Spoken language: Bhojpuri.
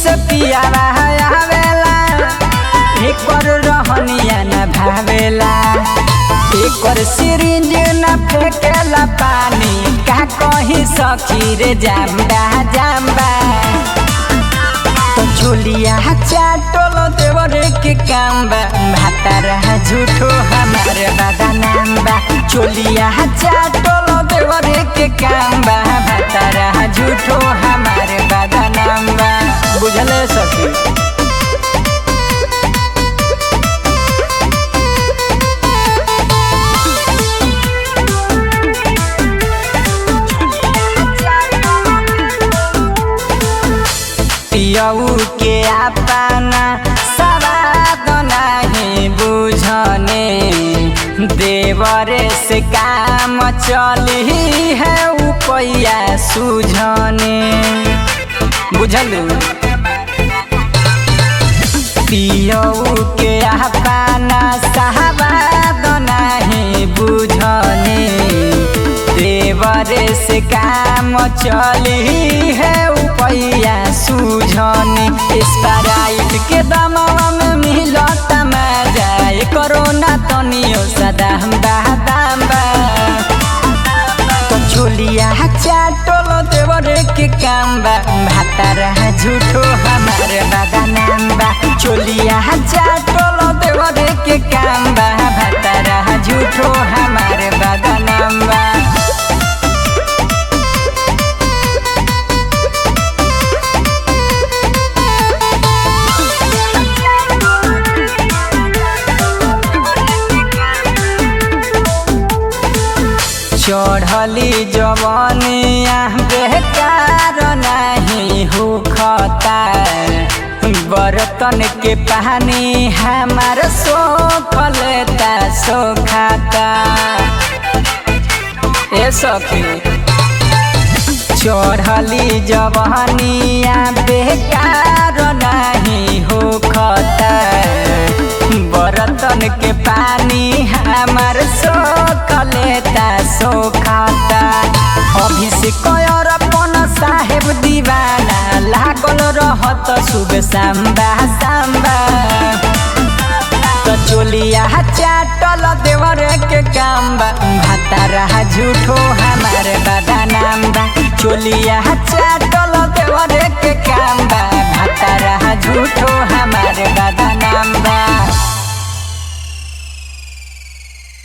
से पियावा आवेला एकर रहनिया न भावेला एकर सिरिंज न फेंकेला पानी का कहीं सखी रे जाम्बा जाम्बा तो झोलिया चाटोल देवरे के काम बा भातारा झूठो हमारे बदनाम बा झोलिया चाटोल देवरे के काम बा भातारा झूठो हमारे बदनाम बा बुझले सखी पियऊ के अपना सवाद नहीं बुझने देवरे से काम चली है उपैया सुझने बुझल पियऊ के अपना सवाद नहीं बुझने देवरे से काम चली है उपैया सुझने स्प्राइट के दमवा में मिलत मजा कोरोना तनियो सदा हम दाम बा तो झोलिया चाटोल देवरे के काम बा भातारा झूठो हमारे बदनाम बा झोलिया चाटोल देवरे के काम बा भातारा झूठो हमारे बदनाम बा चढ़ली जवनिया बेकार नहीं होखता बर्तन के पानी हमार सोख लेता सोखाता ए सखी चढ़ली जवनिया बेकार नहीं होखता बर्तन के पानी हमार सोख लेता सोखाता अभिषेक अपन साहेब दीवाना लागल रहत सुबह सांबा सांबा तो चोलिया चाटल देवर के काम बा भातारा झूठो हमारे बदनाम बा चोलिया चाटल देवर के काम बा